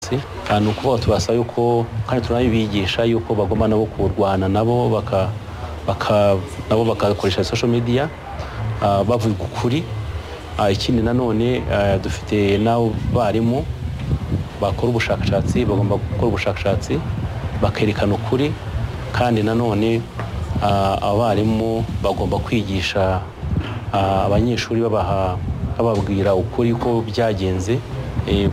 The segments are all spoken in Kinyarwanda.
munsi ni ukuvuga tubasaba yuko kandi turanabibigisha yuko bagomba nabo kurwana nabo baka baka nabo bagakoresha social media ah, bavuga ukuri Ah, ikindi nanone ah, dufite n'abarimu bakora ubushakashatsi bagomba gukora ubushakashatsi bakerekana ukuri kandi nanone ah, abarimu bagomba kwigisha ah, abanyeshuri babaha bababwira ukuri ko byagenze eh,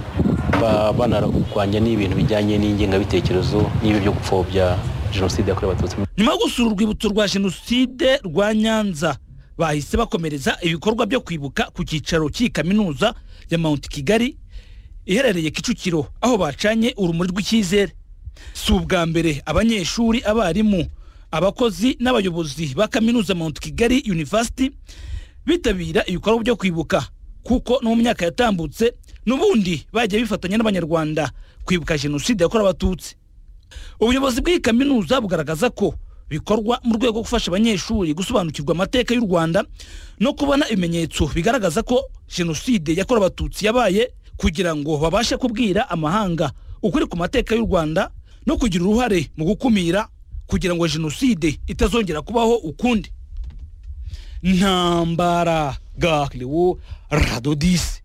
ba- banarwanya n'ibintu bijyanye n'ingengabitekerezo n'ibi byo gupfobya jenoside yakorewe abatutsi mu nyuma yo gusura urwibutso rwa jenoside rwa nyanza bahise bakomereza ibikorwa byo kwibuka ku cyicaro cy'iyi kaminuza ya mount kigali iherereye kicukiro aho bacanye urumuri rw'icyizere si ubwa mbere abanyeshuri abarimu abakozi n'abayobozi ba kaminuza mount kigali university bitabira ibikorwa byo kwibuka kuko no mu myaka yatambutse n'ubundi bagiye bifatanya n'abanyarwanda kwibuka jenoside yakorewe abatutsi ubuyobozi bw'iyi kaminuza bugaragaza ko bikorwa mu rwego rwo gufasha abanyeshuri gusobanukirwa amateka y'u rwanda no kubona ibimenyetso bigaragaza ko jenoside yakorewe abatutsi yabaye kugira ngo babashe kubwira amahanga ukuri ku mateka y'u rwanda no kugira uruhare mu gukumira kugira ngo jenoside itazongera kubaho ukundi ntambara gakiriwo radodisi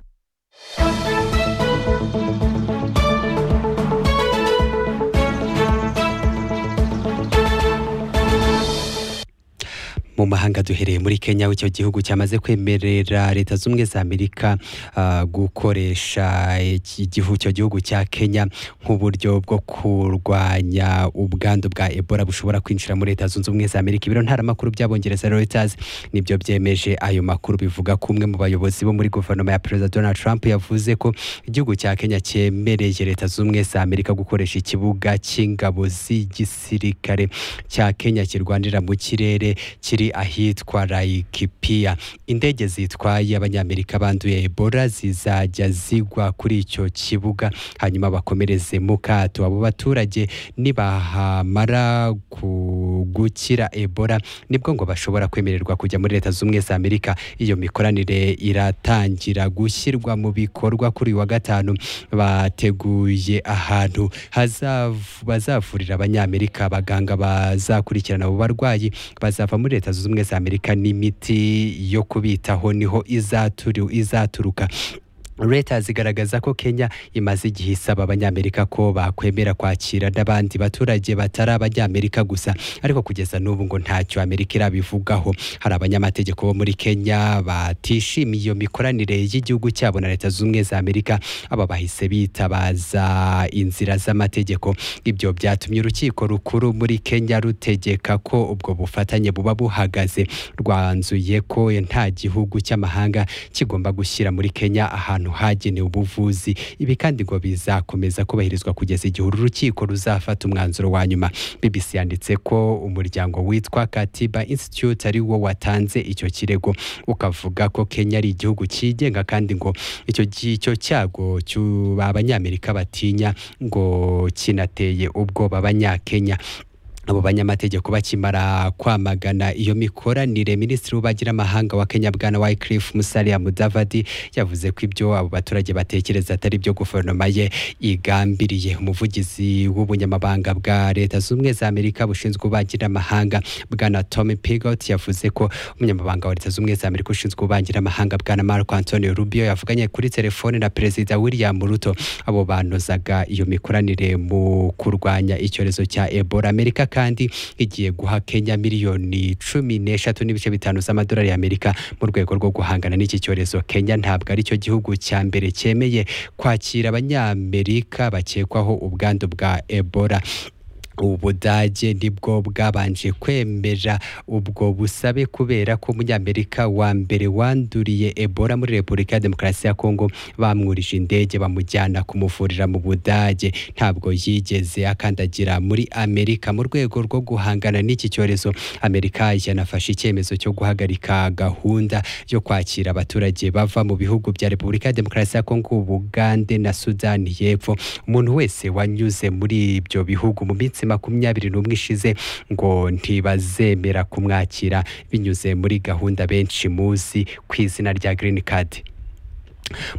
mu mahanga duhereye muri kenya aho icyo gihugu cyamaze kwemerera leta z'ubumwe za amerika ah, gukoresha iki gihu- icyo gihugu cya kenya nk'uburyo bwo kurwanya ubwandu bwa ebola bushobora kwinjira muri leta zunze ubumwe za amerika ibiro ntaramakuru by'abongereza reuters nibyo byemeje ayo makuru bivuga ko umwe mu bayobozi bo muri guverinoma ya perezida donald trump yavuze ko igihugu cya kenya cyemereye leta z'ubumwe za amerika gukoresha ikibuga cy'ingabo z'igisirikare cya kenya kirwanira mu kirere kiri ahitwa laikipia indege zitwaye abanyamerika banduye ebola zizajya zigwa kuri icyo kibuga hanyuma bakomereze mu kato abo baturage nibahamara ku- gukira ebola nibwo ngo bashobora kwemererwa kujya muri leta z'ubumwe za amerika iyo mikoranire iratangira gushyirwa mu bikorwa kuri uyu wa gatanu bateguye ahantu hazav- bazavurira abanyamerika abaganga bazakurikirana abo barwayi bazava muri leta zunze ubumwe za amerika n'imiti yo kubitaho niho izaturu, izaturuka leta zigaragaza ko kenya imaze igihe isaba abanyamerika ko bakwemera kwakira n'abandi baturage batari abanyamerika gusa ariko kugeza n'ubu ngo ntacyo amerika irabivugaho hari abanyamategeko bo muri kenya batishimiye iyo mikoranire y'igihugu cyabo na leta zunze ubumwe za amerika aba bahise bitabaza inzira z'amategeko ibyo byatumye urukiko rukuru muri kenya rutegeka ko ubwo bufatanye buba buhagaze rwanzuye ko nta gihugu cy'amahanga kigomba gushyira muri kenya ahantu hagenewe ubuvuzi ibi kandi ngo bizakomeza kubahirizwa kugeza igihe uru rukiko ruzafata umwanzuro wa nyuma bbc yanditse ko umuryango witwa katiba institute ari wo watanze icyo kirego ukavuga ko kenya ari igihugu cyigenga kandi ngo icyo gi- icyo cyago cy'u- abanyamerika batinya ngo kinateye ubwoba abanyakenya abo banyamategeko bakimara kwamagana iyo mikoranire minisitiri w'ububanyiramahanga wa kenya bwana wycliffe musalia mudavadi yavuze ko ibyo abo baturage batekereza atari byo guverinoma ye igambiriye umuvugizi w'ubunyamabanga bwa leta z'ubumwe za amerika bushinzwe ububanyiramahanga bwana tommy pigot yavuze ko umunyamabanga wa leta z'ubumwe za amerika ushinzwe ububanyiramahanga bwana marco antonio rubio yavuganye kuri telefone na perezida william ruto abo banozaga iyo mikoranire mu kurwanya icyorezo cya ebola amerika kandi igiye guha kenya miliyoni cumi n'eshatu n'ibice bitanu z'amadolari y'amerika mu rwego rwo guhangana n'iki cyorezo kenya ntabwo ari cyo gihugu cya mbere cyemeye kwakira abanyamerika bakekwaho ubwandu bwa ebola ubudage nibwo bwabanje kwemera ubwo busabe kubera ko umunyamerika wa mbere wanduriye ebola muri repubulika ya demokarasi ya kongo bamwurije indege bamujyana kumuvurira mu budage ntabwo yigeze akandagira muri amerika mu rwego rwo guhangana n'iki cyorezo amerika yanafashe icyemezo cyo guhagarika gahunda yo kwakira abaturage bava mu bihugu bya repubulika ya demokarasi ya kongo ubugande na sudani y'epfo umuntu wese wanyuze muri ibyo bihugu mu minsi makumyabiri n'umwe ishize ngo ntibazemera kumwakira binyuze muri gahunda benshi muzi ku izina rya green card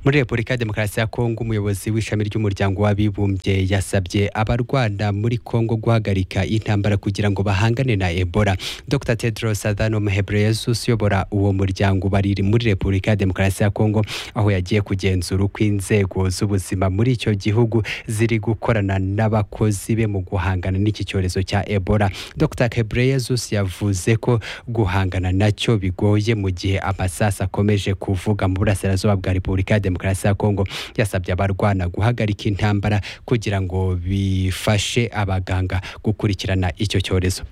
muri repubulika ya demokarasi ya kongo umuyobozi w'ishami ry'umuryango w'abibumbye yasabye abarwana muri kongo guhagarika intambara kugira ngo bahangane na ebola dr tedros adhanom ghebreyesus uyobora uwo muryango bari muri repubulika ya demokarasi ya kongo aho yagiye kugenzura uko inzego z'ubuzima muri icyo gihugu ziri gukorana n'abakozi be mu guhangana n'iki cyorezo cya ebola dr ghebreyesus yavuze ko guhangana nacyo bigoye mu gihe amasasu akomeje kuvuga mu burasirazuba bwa repubulika repubulika ya demokarasi ya kongo yasabye abarwana guhagarika intambara kugira ngo bifashe abaganga gukurikirana icyo cyorezo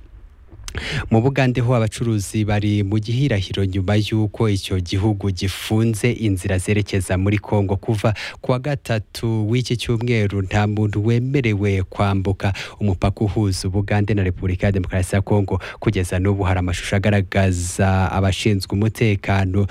mu bugande ho abacuruzi bari mu gihirahiro nyuma y'uko icyo gihugu gifunze inzira zerekeza muri kongo kuva kuwa gatatu w'iki cyumweru nta muntu wemerewe kwambuka umupaka uhuza ubugande na repubulika ya demokarasi ya kongo kugeza n'ubu hari amashusho agaragaza abashinzwe umutekano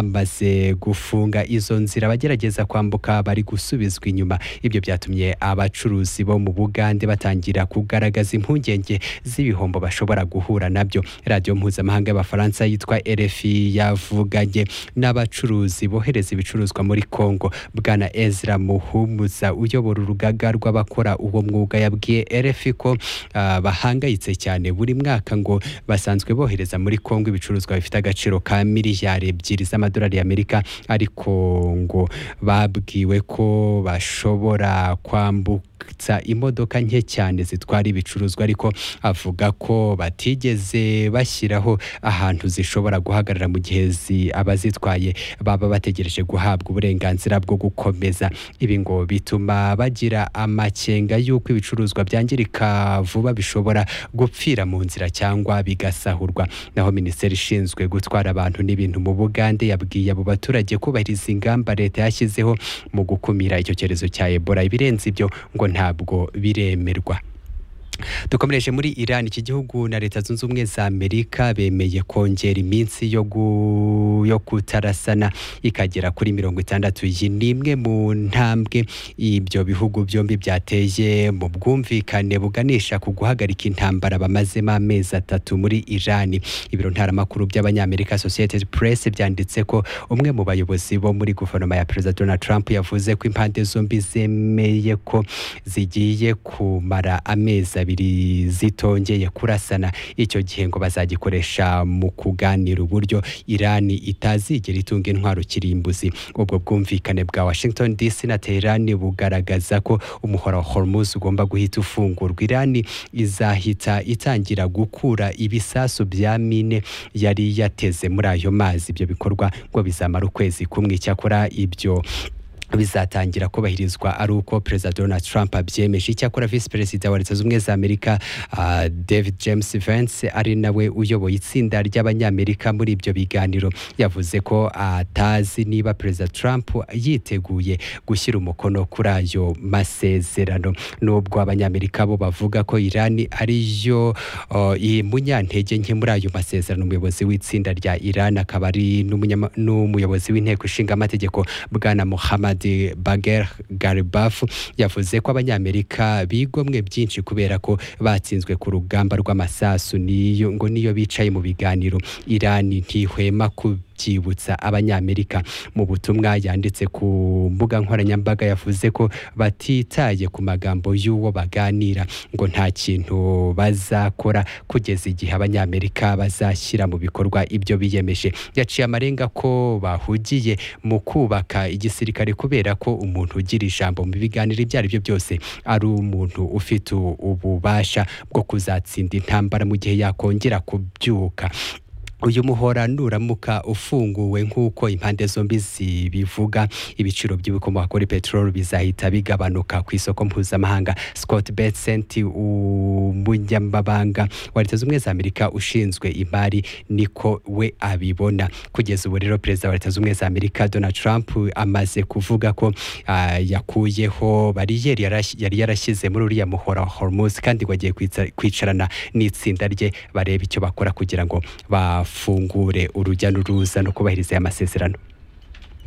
bamaze gufunga izo nzira abagerageza kwambuka bari gusubizwa inyuma ibyo byatumye abacuruzi bo mu bugande batangira kugaragaza impungenge z'ibihombo bashobora guhura nabyo radiyo mpuzamahanga y'abafaransa yitwa rfi yavuganye n'abacuruzi bohereza ibicuruzwa muri congo bwana ezra muhumuza uyobora urugaga rw'abakora uwo mwuga yabwiye rfi ko ah, bahangayitse cyane buri mwaka ngo basanzwe bohereza muri congo ibicuruzwa bifite agaciro ka miliyari ebyiri z'amadolari y'amerika ariko ngo babwiwe ko bashobora kwambuka kwambutsa imodoka nke cyane zitwara ibicuruzwa ariko avuga ko batigeze bashyiraho ahantu zishobora guhagarara mu gihe zi- abazitwaye baba bategereje guhabwa uburenganzira bwo gukomeza ibi ngo bituma bagira amakenga y'uko ibicuruzwa byangirika vuba bishobora gupfira mu nzira cyangwa bigasahurwa naho minisiteri ishinzwe gutwara abantu n'ibintu mu bugande yabwiye abo baturage kubahiriza ingamba leta yashyizeho mu gukumira icyo cyorezo cya ebola ibirenze ibyo ngo ntabwo biremerwa dukomereje muri Iran iki gihugu na leta zunze ubumwe za Amerika bemeye kongera iminsi yo gu- yo kutarasana ikagera kuri mirongo itandatu iyi ni imwe mu ntambwe ibyo bihugu byombi byateye mu bwumvikane buganisha ku guhagarika intambara bamazemo amezi atatu muri Iran ibiro ntaramakuru by'abanyamerika Associated Press byanditse ko umwe mu bayobozi bo muri guverinoma ya Perezida Donald Trump yavuze ko impande zombi zemeye ko zigiye kumara amezi abiri zitongeye kurasana icyo gihe ngo bazagikoresha mu kuganira uburyo irani itazigera itunga intwaro kirimbuzi ubwo bwumvikane bwa washington dc na teherani bugaragaza ko umuhora wa hormuz ugomba guhita ufungurwa irani izahita itangira gukura ibisasu bya mine yari yateze muri ayo mazi ibyo bikorwa ngo bizamara ukwezi kumwe icyakora ibyo bizatangira kubahirizwa ari uko perezida donald trump abyemeje icyakora visi perezida wa leta zunze ubumwe za amerika ah, david james vance ari nawe uyoboye itsinda ry'abanyamerika muri ibyo biganiro yavuze ko atazi niba perezida trump yiteguye gushyira umukono kuri ayo masezerano nubwo abanyamerika bo bavuga ko irani ariyo oh, iyi munyantege nke muri ayo masezerano umuyobozi w'itsinda rya irani akaba ari n'umunyama- n'umuyobozi w'inteko ishinga amategeko bwana muhammad bager garibaf yavuze ko abanyamerika bigomwe byinshi kubera ko batsinzwe ku rugamba rw'amasasu niyo ngo niyo bicaye mu biganiro irani ntihwema kubyibutsa abanyamerika mu butumwa yanditse ku mbuga nkoranyambaga yavuze ko batitaye ku magambo y'uwo baganira ngo nta kintu bazakora kugeza igihe abanyamerika bazashyira mu bikorwa ibyo biyemeje yaciye amarenga ko bahugiye mu kubaka igisirikare kubera ko umuntu ugira ijambo mu biganiro ibyo ari byo byose ari umuntu ufite ububasha bwo kuzatsinda intambara mu gihe yakongera kubyuka uyu muhora nuramuka ufunguwe nk'uko impande zombi zibivuga ibiciro by'ibikomoka kuri peteroli bizahita bigabanuka ku isoko mpuzamahanga scott betsent umunyamabanga wa leta zunze ubumwe za amerika ushinzwe imari niko we abibona kugeza ubu rero perezida wa leta zunze ubumwe za amerika donald trump amaze kuvuga ko ah, yakuyeho bariyeri yarash- yari yarashyize muri uriya muhora wa hormuz kandi wagiye kwicarana n'itsinda rye bareba icyo bakora kugira ngo bafungure urujya n'uruza no kubahiriza aya masezerano